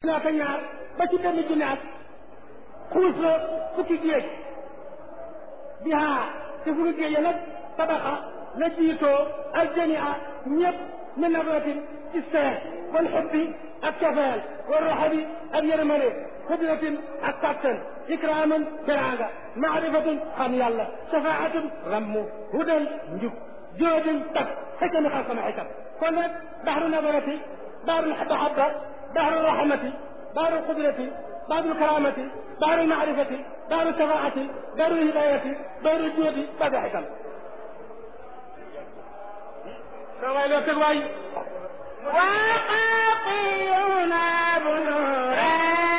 naata ñaar ba ci benn junnaat xuus na fukki géej bi haa te fukki géej ya nag tabaxa la jiitoo aljamia ñëpp min nabratin ci seet wal xubbi ak cofeel wal raxabi ak yërmande xudratin ak kàttan ikraaman teraanga maarifatun xam yàlla shafaatun rammu hudan njub joodin tab xikami xam sama xikam kon nag baxru nabarati baxru mahabba baxru rahmati baxru qudrati baxru karamati baxru maarifati baxru shafaati baxru hidayati baxru joodi baxru xikam sa waay loo teg waay وقاطعنا بنورا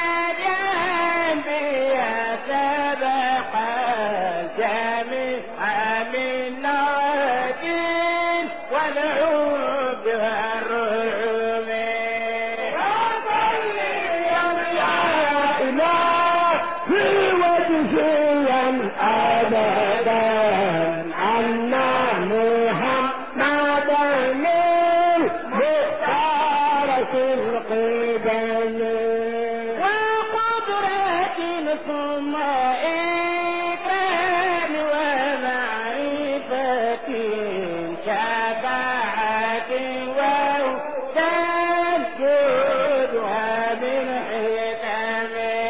جنبيا سبق الجميع من نوادين والعود والرعوم في وجهيا أبدا عنا محمدا مختارة القبل وقدرة ثم إكرام ومعرفة شفاعة وتنجدها من حكم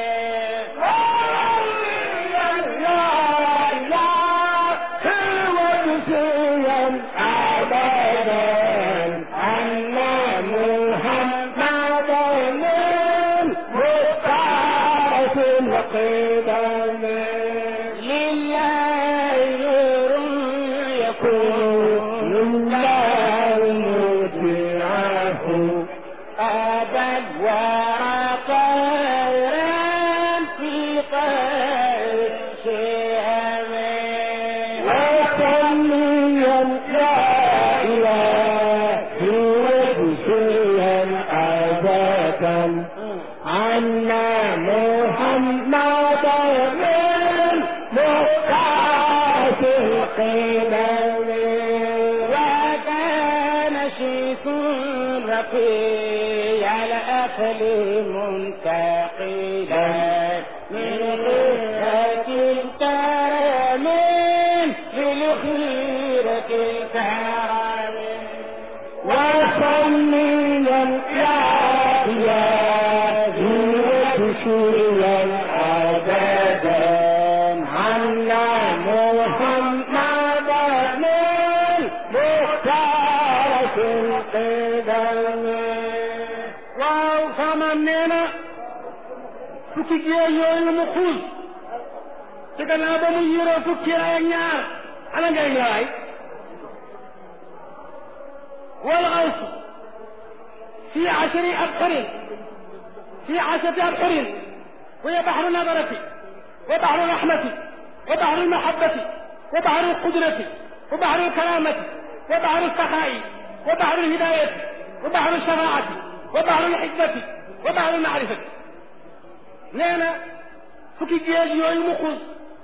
لله نور يكون له متعه أبا وعطيرا في قيد شيئا وصليا لا إله وجزيا أبدا عنا محمدا من مختارة القبل وكان شيخ رقي على أهل منتقلا من غيرة الكرم للخيرة الكرم وصليا لا إله وجزيا أبدا عنا محمدا من مختارة القدم waaw xamaan nee na fukki géej yooyu mu xuus ci gannaaw ba mu yëroo fukki ay ak ñaar ana ngay ñëwaay wal xawsu fi ashri abxurin fi ashrati abxurin وهي بحر النظرة وبحر الرحمة وبحر المحبة وبحر القدرة وبحر الكرامة وبحر السخاء وبحر الهداية وبحر الشفاعة وبحر الحكمة وبحر المعرفة نانا fukki géej yooyu mu xuus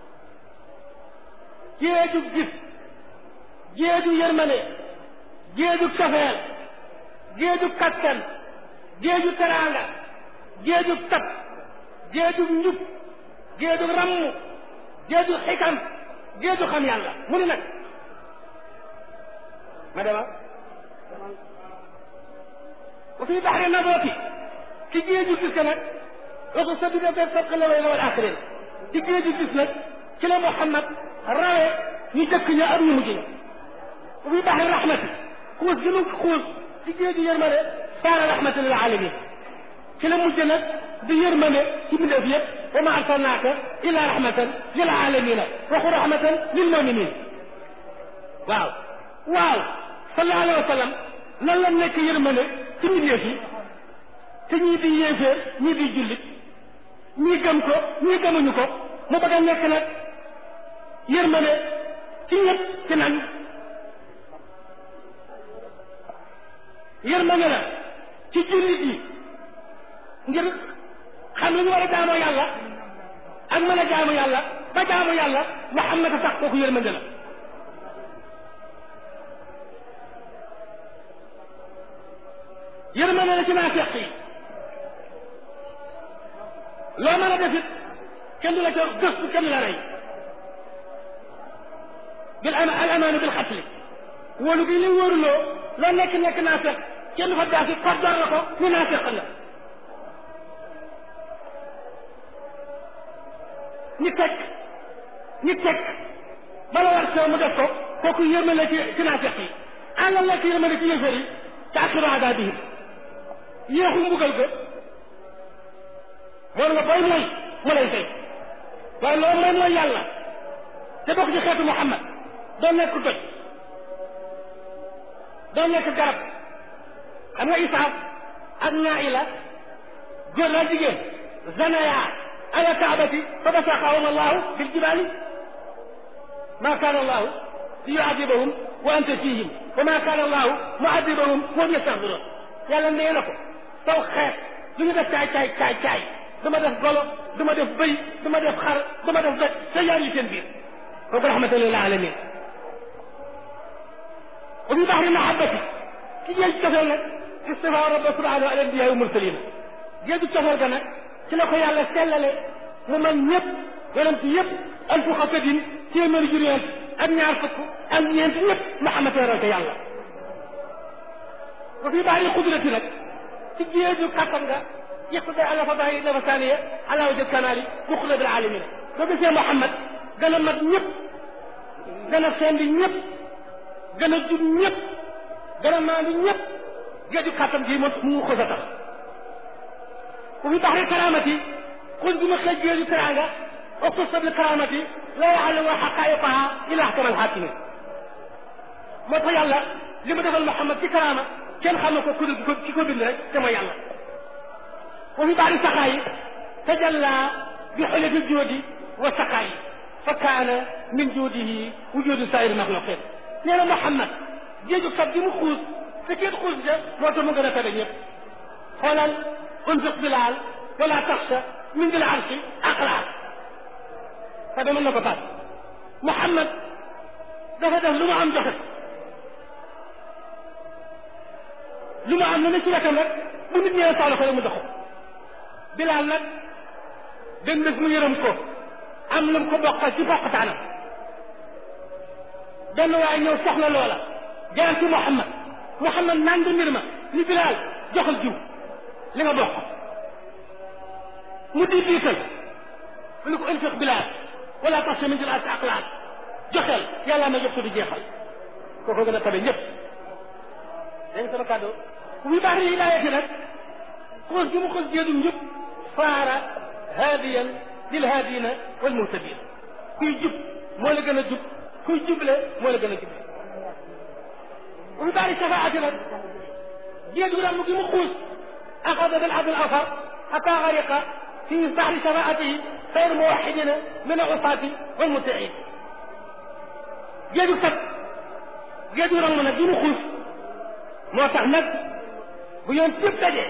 géeju gis géeju yërmane géeju cofeel géeju kattan géeju teraanga géeju tab géeju njub géeju ramm géeju xikam géeju xam yàlla mu ni nag ma dema wa fi baxri nabooti ci géeju gis ka nag waxu sa bida be sabqa la way la wal axirin ci géeju gis nag ci la Muhammad rawe ñu jëkk ña ak ñu mujj ña wa fi baxri rahmati xuus gi mu xuus ci géeju yërmande saara rahmatan lil alamin ci la mujj nag di yërmande ci mbindeef yëpp wa ma arsalnaaka illa rahmatan lil alamina waxu rahmatan lil muminin waaw waaw sallallahu alayhi wa sallam nan la nekk yërmande ci mbindeef yi te ñii di yéeféer ñii di jullit ñii gëm ko ñii gëmuñu ko mu bëgg a nekk nag yërmande ci ñëpp ci nan yërmande la ci jullit yi ngir xam li ñu war a jaamoo yàlla ak mën a jaamu yàlla ba jaamu yàlla Muhammad a tax kooku yërmande la yërmande la ci naafeq yi loo mën a def it kenn du la ca gëstu kenn du la rey bil ama al amaanu bil xatli wóolu gi li wóoruloo loo nekk nekk naa fekk kenn du fa jaasi koddoor la ko ni naa fekk la ñi teg ñi teg bala war sew mu def ko kooku yërmale ci ci naa fekk yi àllal la ci yërmale ci yëfër yi te akiru adaabihim yéexu mbugal ko moom nga booy mooy mu lay fay waaye loolu mooy mooy yàlla te bokk ci xeetu Muhammad doo nekk doj doo nekk garab xam nga Isaaf ak Naila góor la jigéen zanaya ala kaabati fa basaqahum allahu bil jibaali ma kaana allahu li yuadibahum wa anta fihim wa ma kaana allahu muadibahum wa hum yastaghfiruun yàlla nee na ko taw xeet lu ñu def caay caay caay caay dama def golo dama def bëy dama def xar dama def doj te yaa ngi seen biir kooku rahmatan lil alamin wa fi bahri mahabbati ci géej cofeel nag istifa rabba subhanahu ala anbiya wa mursalina géeju cofeel ga nag ci la ko yàlla sellale mu man ñëpp yonent yëpp alfu xasadin téeméeri juróom ak ñaar fukk ak ñeent ñëpp Muhammad teeral ko yàlla wa fi bahri qudrati nag ci géeju kattan nga يقضي على فضائل إضافة ثانية على وجه الكمال مخلد العالمين فبس يا محمد gën a mat ñëpp gën a sendi ñëpp gën a jub ñëpp gën a maandu ñëpp géeju kàttan gi moom mu ko sa tax ku fi baxri karamati xul bi ma xëj géeju teranga اختص بالكرامة لا يعلم حقائقها إلا أحكم الحاكمين moo tax yàlla li mu defal Muhammad ci karaama kenn xam na ko ku dul ki ko bind rek te mooy yàlla wa fi baari saqaa yi tajalla bi xulati joodi wa saqaa yi fa kaana min joodihi wujudu saa'iri maxluqin nee na Muhammad géeju kat gi mu xuus te kenn xuus ja moo tax mu gën a tabe ñëpp xoolal unfiq bilaal wala taxsha min dil arsi aqlaa tabe mën na ko taat Muhammad dafa def lu mu am joxe lu mu am lu ne ci wetam rek bu nit ñëwee soxla ko rek mu jox ko bilaal nag benn bés mu yërëm ko am lu mu ko bokkal ci bokkataanam benn waaye ñëw soxla loola jaar ci Muhammad Muhammad naan nga mbir ma ni bilaal joxal jiw li nga bokk mu di diital mu ne ko infiq bilaal wala tax min jël as aqlaal joxeel yàlla ma jox ko di jeexal kooku gën a tabe ñëpp dégg nga sama kàddu wi baax ni hidaayati nag xoos gi mu xoos jéedum ñëpp faara haadiyan lil haadina wal muhtadin kuy jub moo la gën a jub kuy juble moo la gën a juble wi baax ni safaati nag jéedu ram gi mu xuus axada bil abdul afar xata xariqa fi baxri safaatihi xayr muwaxidina min al-usaati wal mutiin géeju sat géeju rang nag gi mu xuus moo tax nag bu yoon yëpp dajee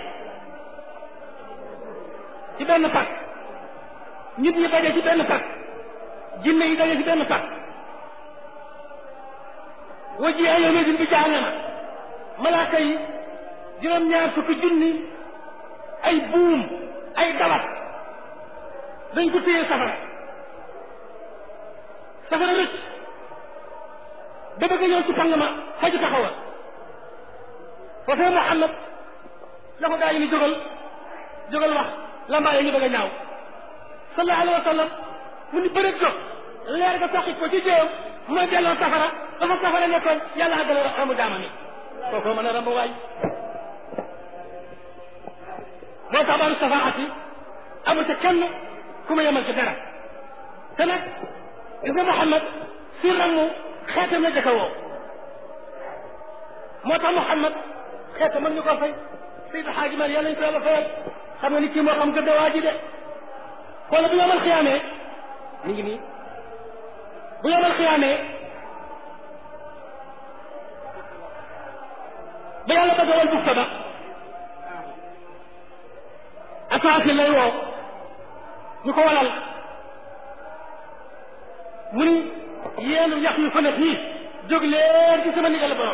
ci benn pàkk nit ñi daje ci benn pàkk jinne yi daje ci benn pàkk waji ay yawma din bi jahannama malaaka yi juróom-ñaar fukki junni ay buum ay dawat dañ ko téye safara safara rëcc da bëgg ñëw ci pang ma faju taxawal foofee Muhammad la ko gaa yi ni jógal jógal wax lambaa yi ñu bëgg a ñaaw sallallahu alayhi wa sallam mu ni bëri jóg leer ga soqi ko ci jéem mooy delloo safara dafa safara nekkoon yàlla àggale ramu jaamam yi kooku mën a ramb waay moo tax baalu safaati amu ca kenn ku ma yemal ci dara te nag gis nga Muhammad si ramu xeetam la jëkka woo moo tax Muhammad xeetam mën ñu ko fay Seydi Xaaji Maalik yàlla ñu ko yàlla fayal xam nga ni kii moo xam gëdd waa ji de wala bu yomal xiyaamee mi ngi nii bu yomal xiyaamee ba yàlla bëgg wal bufta ba asaasi lay woo ñu ko walal mu ni yéen yax yu fa nekk nii jóg leen ci sama ndigal borom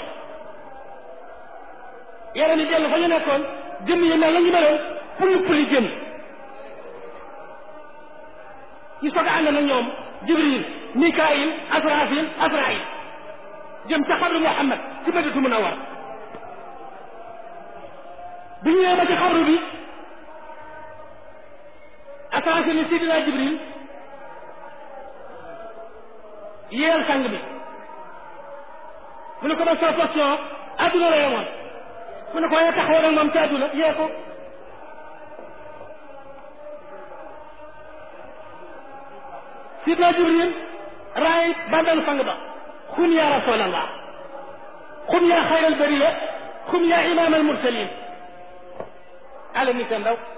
yaram yi dellu fa ñu nekkoon jëmm yi mel la ñu meloon pulli pulli jëm ñu soog a ànd na ñoom jibril mikail asrafil asrail jëm ca xabru muhammad ci madinatu munawwar bi ñu ñëwee ba ci xabru bi asrafil ni sidina jibril yéel sang bi mu ne ko ba sa question adduna la yemoon mu ne ko waaye taxaw nag moom ci adduna yee ko sidna jibril raay bàmmeelu sang ba xum ya rasulallah xum ya xayral bariya xum ya imam al mursalin ala ni ka ndaw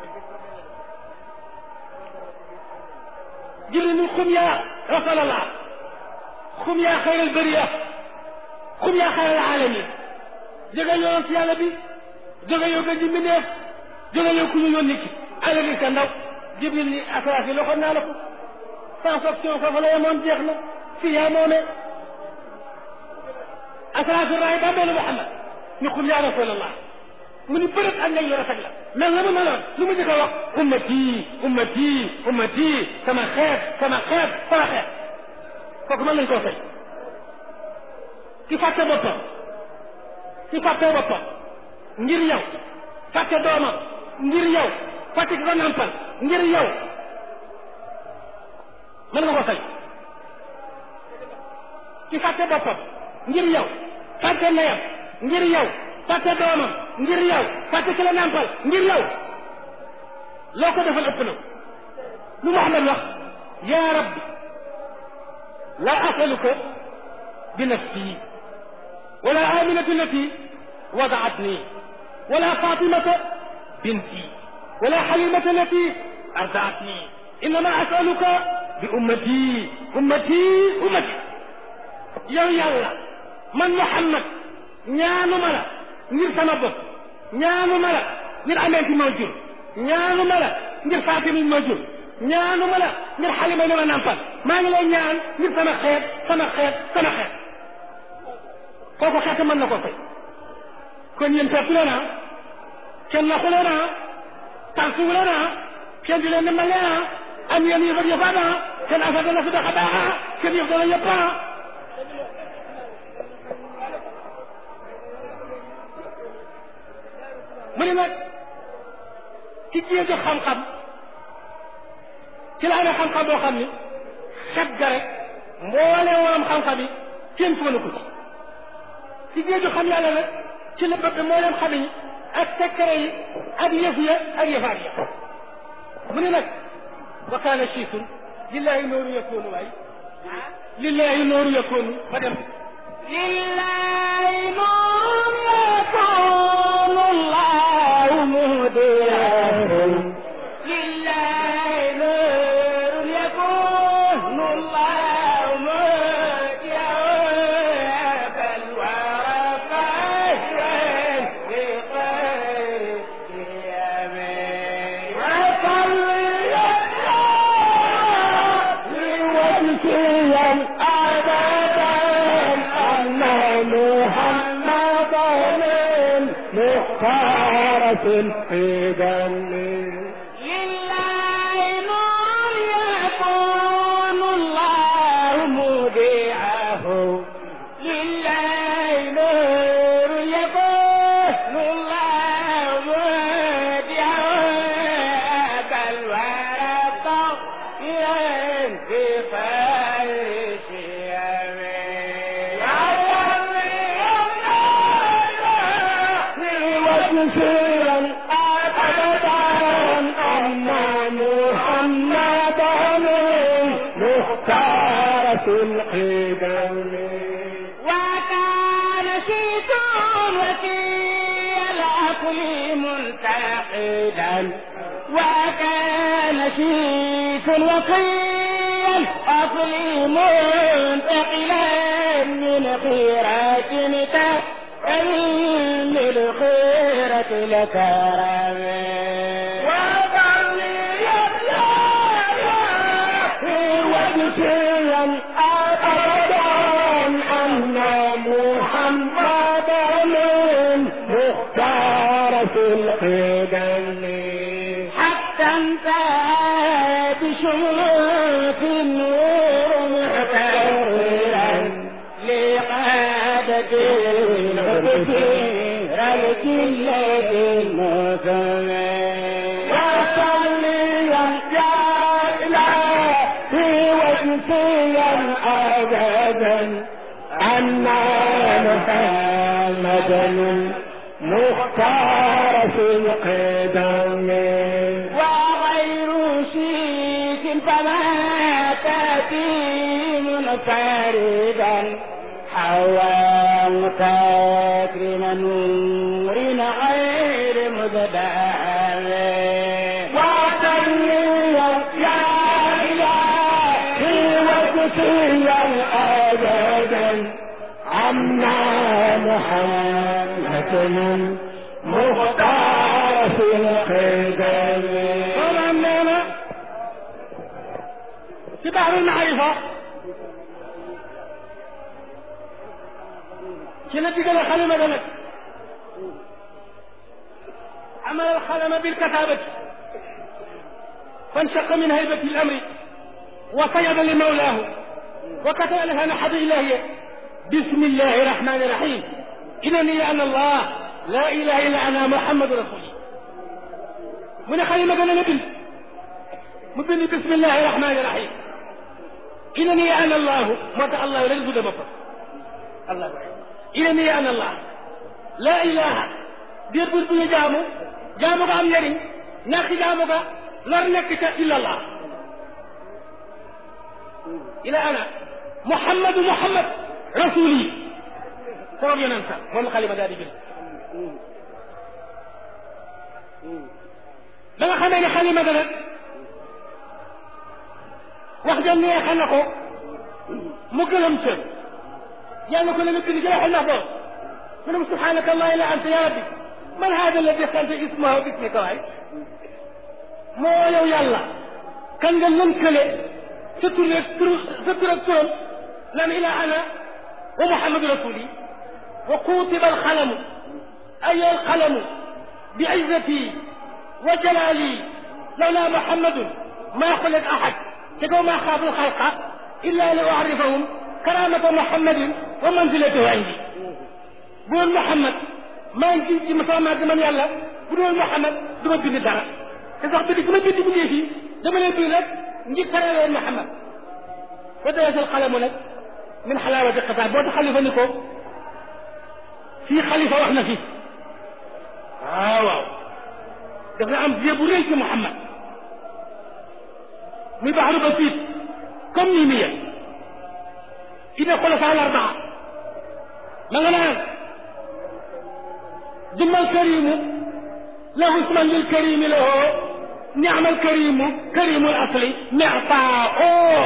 jibril ni xum ya rasulallah xum yaa xayral bariya xum yaa xayral alamin jóge yoon ci yàlla bi jóge yow gën ji mbindeef jóge yow ku ñu yónni ki ala ni ka ndaw jibril ni asrafi loxoon naa la ko sans option foofu la yemoon jeex na fii yaa moome asrafi raay bàmmeelu Muhammad ñu xum yaa rasulallah mu ni bërët ak ngay yor a la mel na mu meloon lu mu njëkk a wax ummati ummati ummati sama xeet sama xeet sama xeet kooku mën nañ koo fay ki fàtte boppam ki fàtte boppam ngir yow fàtte doomam ngir yow fàtte ki ko nampal ngir yow mën nga ko fay ki fàtte boppam ngir yow fàtte ndeyam ngir yow fàtte doomam ngir yow fàtte ki la nampal ngir yow loo ko defal ëpp na lu Muhammad wax yaa rabbi لا أسألك بنفسي ولا آمنة التي وضعتني ولا فاطمة بنتي ولا حليمة التي أرضعتني إنما أسألك بأمتي أمتي أمتي يا يلا من محمد ñaanuma la ngir sama bopp ñaanuma la ngir amenti ma jur ñaanuma la ngir faatimi ma jur ñaanuma la ngir xalima li ma nampal maa ngi lay ñaan ngir sama xeet sama xeet sama xeet kooku xeet mën na ko fay kon yéen fekk leen ah kenn naxu leen ah tànsuwu leen ah kenn di leen dimbal leen ah am yéen yëf ak yëfaat ah kenn affaire dana fi dox a baax ah kenn yëf dana yëpp ah mu ne nag ki jiyee jox xam-xam ci la amee xam-xam boo xam ni xet ga rek mboole woon xam-xam yi kenn fóonu ko ci ci géeju xam yàlla nag ci la bëgg mbooleem xam yi ak secret yi ak yëf ya ak yëfaat ya mu ne nag wa kaana chiisun lillahi nooru yakunu waay lillahi nooru yakunu ma dem lillahi nooru yakunu allahu muhdiyahu في دمي لله نور يكون الله مودعه لله نور يكون الله مودعه كالورق ينفي فرش يمين وكثيرا أبدا أن محمدا مختار في القدم وكان شيطان وكيل العقل منتقدا وكان شيخ وكيل العقل منتقلا من خيرات تأمين الخيرة لكرم وكثيرا أبدا أن محمدا مختار في القدم حتى تنتهى بشموس النور محترا لقادة الغفير الجلة المثمن وصليا يا إلهي وجزيا أبدا عنا محمدا مختار في القدم وغير شيك فما تأتي منفردا حوى تكريم نور غير مزدهر وصليا يا إلهي وجزيا أبدا عنا محمدا مختار في القدم maanaam nee na ci baxru maarifa ci la digale xalima ga nag عمل القلم بالكتابة فانشق من هيبة الأمر وصيد لمولاه وكتب لها نحد إلهية بسم الله الرحمن الرحيم إنني أنا الله لا إله إلا أنا محمد رسولي من خليمة قال نبي مبني بسم الله الرحمن الرحيم إنني أنا الله ما الله ولا يزود مفر الله إنني أنا الله لا إله دير بul buñu jaamu jaamu ko am njëriñ ñàkk jaamu ko lor nekk ca illa allah ila ana muhammadu muhammad rasuli sama yonent moom xalima daal di bind ba nga xamee ne xalima ga nag wax ja neexa na ko mu gëlëm ca yàlla ko la nga bind ci waxal na ko mu ne subhanaka allah ila anta ya rabbi man hada alladi xanta ismahu bismika waay moo yow yàlla kan nga lënkale sa tur ak tur sa tur ak turam naan ila ana wa muhammadu rasuli wa kutiba alxalamu ay alxalamu bi izzati wa jalali lawla muhammadun ma xuliq ahad te kaw ma xaafu alxalqa illa li uarifahum karamata muhammadin wa manzilatahu indi bu doon muhammad maa ngi ci ma sama màgg man yàlla bu doon muhammad du ma bind dara te sax bind gi ma bind bu dee fii dama leen bind rek ngir tere leen muhammad wa dayasal xalamu nag min xalaawati xitaab boo tax xalifa ni ko fii xalifa wax na fi waaw waaw daf na am vie bu rëy ci muhammad muy baxaru basiit comme nii mi yëg ina xulafa al arbaa ma nga naan ثم الكريم له اسما للكريم له نعم الكريم كريم الاصل معطاء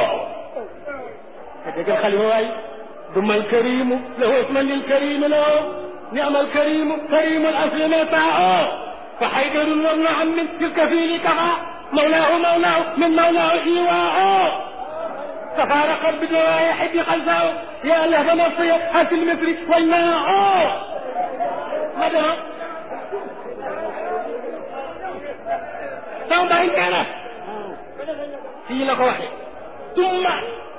هذا الخليفه واي ثم الكريم له اسما للكريم له نعم الكريم كريم الاصل معطاء فحيدر والنعم من تلك فيه كفى مولاه مولاه من مولاه ايواء تفارقت بدوايح بخلفه يا لهب نصي هات المصر والماء ماذا sama bàyyi nee na fii la ko waxee tumma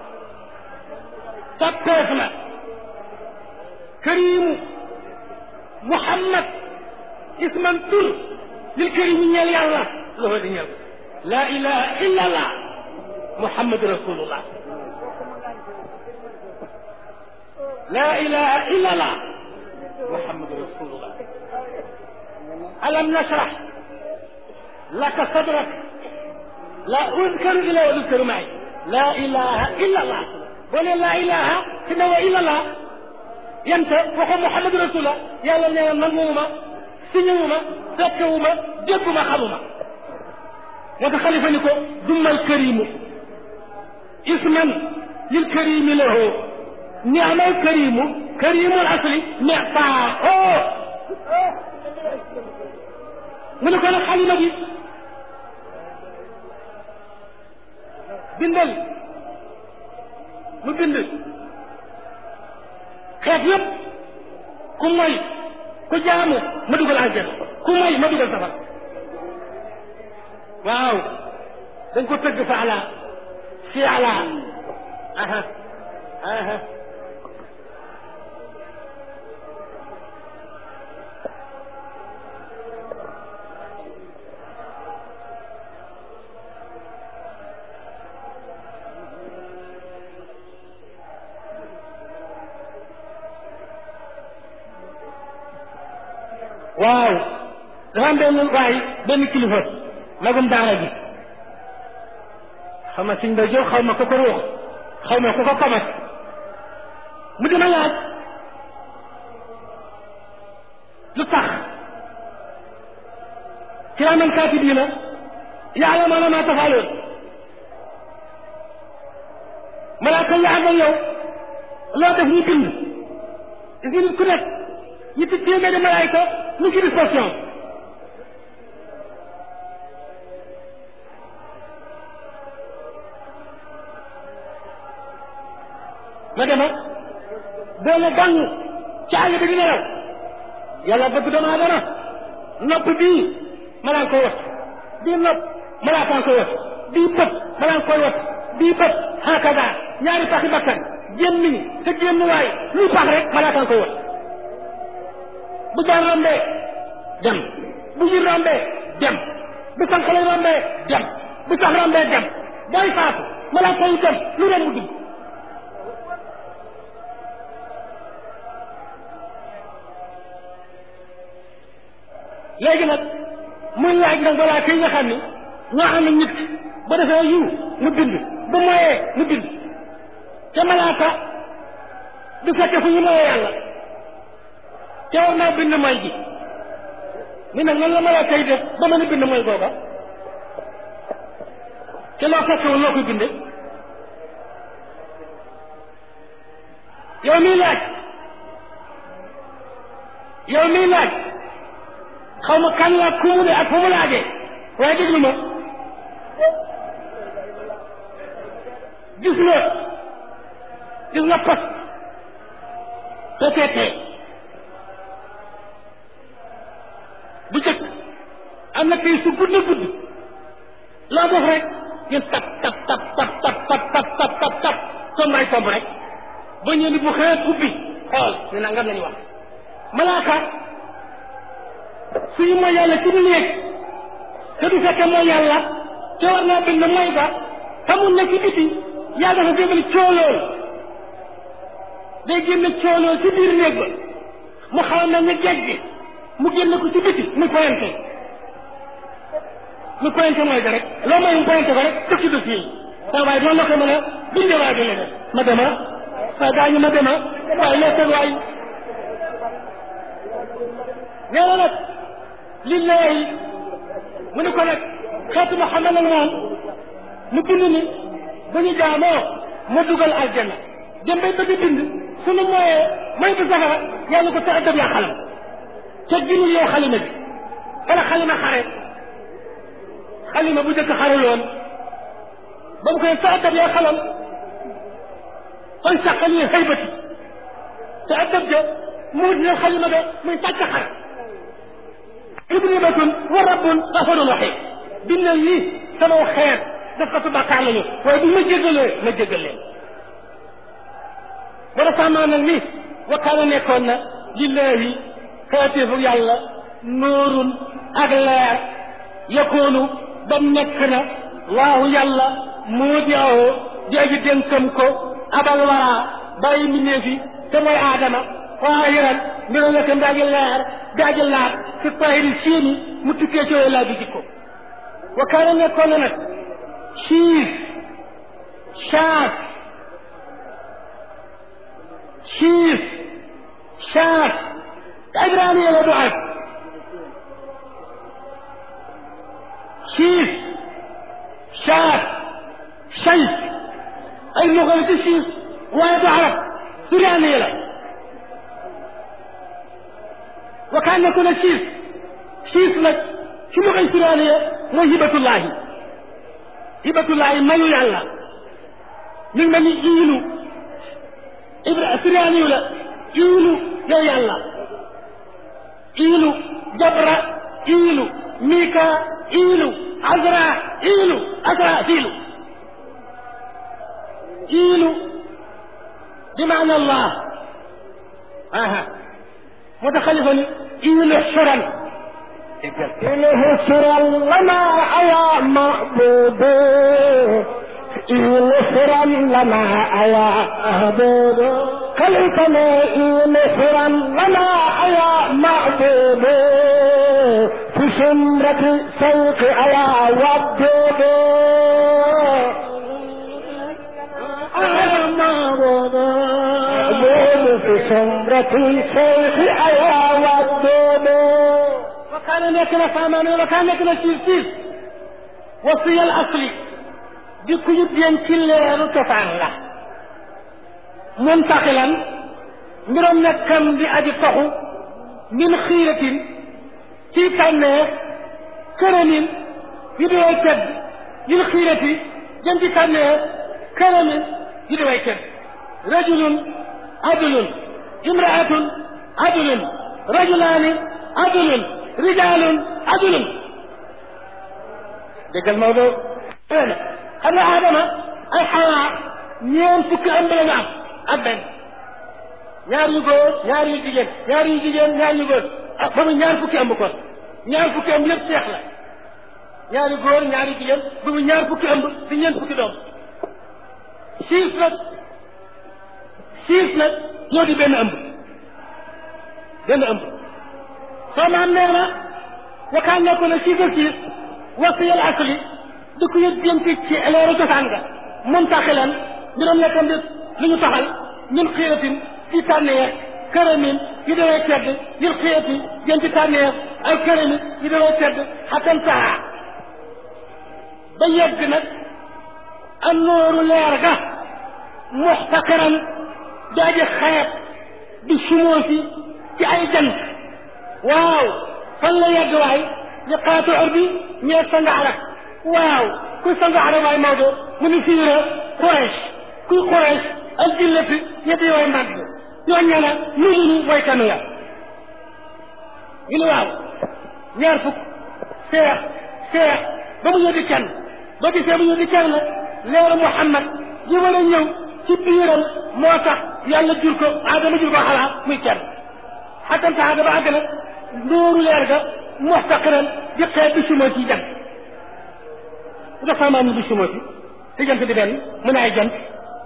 tappeef na karimu muhammad isman tur lil karimi ñeel yàlla loxo di ñeel la ilaha illa allah muhammadu rasulullah la ilaha illa allah muhammadu rasulullah alam nashrah laka sadrak la uzkaru ila wa uzkaru maay la ilaha illa allah boo ne la ilaha te ne wa illa allah yanta waxo muhammadu rasulullah yàlla nee na nanguwuma siñewuma fekkewuma dégguma xamuma moo tax xalifa ni ko dummal karimu isman lil karimi lahu ni'mal karimu karimul asli mi'taahu mu ne ko nag xalima bi bindal mu bind xeet yëpp ku moy ku jaamu ma dugal àjjana ku moy ma dugal safar waaw dañ ko tëgg fa ala fi ala aha aha waaw dafa am benn waay benn kilifa magum daara gi xaw ma siñ ba jóg xaw ma ku ko ruux xaw ma ku ko kamat mu dima laaj lu tax kiraaman kaatibiina yaalamuuna maa tafaaluun malaaka yi ànd ak yow loo def ñu bind gis nit ku nekk ñetti téeméeri malaayka ñu ci disposition ma dema doole gàng ci àll bi di nelaw yàlla bëgg doomu aadama nopp bii malaa koy wat bii nopp malaa kaa koy wat bii bët malaa koy wat bii bët hakaza ñaari paxi bakkan gémmiñ te gémmuwaay luy pax rek malaa kaa koy wat bu jaan rombee dem bu yir rombee dem bu sànqale rombee dem bu sax rombee dem booy faatu malaa koy dem lu ren mu dugg léegi nag muy laaj nag balaa kii nga xam ni ñoo xam ne nit ki ba defee yiw mu bind bu moyee mu bind te malaaka du fekke fu ñu moyee yàlla te war naa bind mooy ji mi nag nan la malaaka yi def ba mën a bind mooy googa te loo fekkewul loo koy binde yow miy laaj yow miy laaj xaw ma kan la ku mu ne ak fu mu laajee waaye déglu ma gis nga gis nga post PTT bu jëkk am na kay su gudd gudd loo def rek ñu tap tap tap tap tap tap tap tap tap tap tomb ay tomb rek ba ñëw ni bu xëyat ubbi xool ñu nangam lañu wax malaaka suñu mooy yàlla ci biir néeg te du fekkee mooy yàlla te war naa bind mooy ba te mu nekk ci biti yaa dafa génne coolool day génne coolool ci biir néeg ba mu xaw na ne géej gi mu génne ko ci biti mu pointé mu pointé mooy da rek loo may mu pointé ko rek def ci dossier yi saa waaye doon la ko mën a bindee waaye du leneen ma dema waaye daañu ma dema waaye loo seen waay nee na nag lillahi mu ni ko nag xeetu Muhammad nag moom mu bind ni bu ñu jaamoo mu dugal aljanna dem bay bëgg bind sunu mooyee mooy bu safara yàlla ko tax a dëb yaa xalam te ginul yow xalima bi wala xalima xare xalima bu jëkk xaruloon ba mu koy tax a dëb yaa xalam kon saqali xëybati te a dëb ja mu dina xalima ga muy tàcc xare idribatun wa rabbun gafurun rahim bindal ni sama xeet daf ko su bàkkaar lañu waaye bu ma jégalee ma jégal leen bara sàmmaa nag ni wakkaana nekkoon na lillahi xeeteefu yàlla nuurun ak leer yakoonu ba nekk na waahu yàlla moo di awoo di aji dénkam ko abal waraa bàyyi mbindeef yi te mooy aadama waahiran mbiro nekk ndaaji leer daaji laab ci tahiri siini mu tukkee ci laa bi jikko wa kaana nekkoon na nag siis saas siis saas ibraniya la du arab siis saas says ay luga la ci siis waaye du arab surianiya la wa kaan nekkoon na siis siis nag ci luxay suraaniya mooy hibatullahi hibatullahi mayu yàlla mi ngi mel ni iilu ibra suraaniyu la iilu yow yàlla iilu jabra iilu mika iilu azra iilu azra fiilu iilu bi maana allah aha moo tax xalifa ni iilu suran إله سرا لنا يا معبود إله سرا لنا يا معبود خلقنا إله سرا لنا يا معبود في سمرة سوق يا ودود يا معبود معبود في سمرة سوق يا ودود وكان nekk na saamaane وكان nekk na siis siis wasiyal asli di ku ñu bien ci leeru cosaan la muntaxilan mbiram nekkam di aji toxu min xiiratin ci tànneef këramin yu di way tedd min xiirati jëm ci tànneef këramin yu di way tedd rajulun adulun imraatun adulun rajulaani adulun rijaalun adulun déggal Maodo xam nga Adama ay xawaa ñeent fukki ëmb la ñu am ak benn ñaar yu góor ñaar yu jigéen ñaar yu jigéen ñaar yu góor ah ba mu ñaar fukki ëmb kon ñaar fukki ëmb yëpp seex la ñaar yu góor ñaar yu jigéen ba mu ñaar fukki ëmb di ñeent fukki doom siis nag siis nag ñoo di benn ëmb benn ëmb soo maam nee na wakaan nekkoon na siis ak siis wasiyal asli di ko yëg jëm ci leeru cosaan nga muntaxilan mbiram nekkam di lu ñu taxal min xiiratin ci tànneex këramin yu daway tedd min xiirati jëm ci tànneex ay këramin yu daway tedd xatan taxa ba yegg nag an nooru leer ga muxtaqiran daaji xeeb di sumoosi ci ay jant waaw fan la yegg waay li xaatu or bi ñeeg sa ngaara waaw kuy sa ngaara waay Maodo mu ni fiira Quraysh kuy Quraysh ak jillati ñetti way mag ñoo ñana ñu ni way kanu ya ñu ni waaw ñaar fukk seex seex ba mu ñëw di kenn ba gisee mu ñëw di kenn leeru Muhammad ji war a ñëw ci biiram moo tax yàlla jur ko Adama jur ko xalaat muy kenn xatam taxa ba àgg nag ndóoru leer ga muxtaqiran di xeet bi sumoo ci jant nga saamaan ni bi sumoo ci te jant di benn mu ne ay jant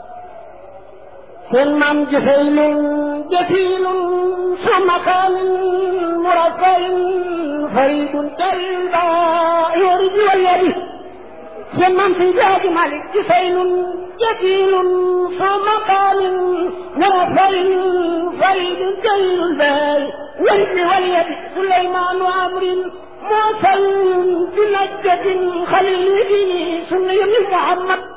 seen maam jëfaylun jëfiilun suma kaanin murafayin faridun tariba yori ji walyadi seen maam si jaaji malik jëfaylun jëfiilun suma kaanin murafayin faridun tarilul baay yori ji walyadi suleymaanu amrin موسى بنجد خليل سني محمد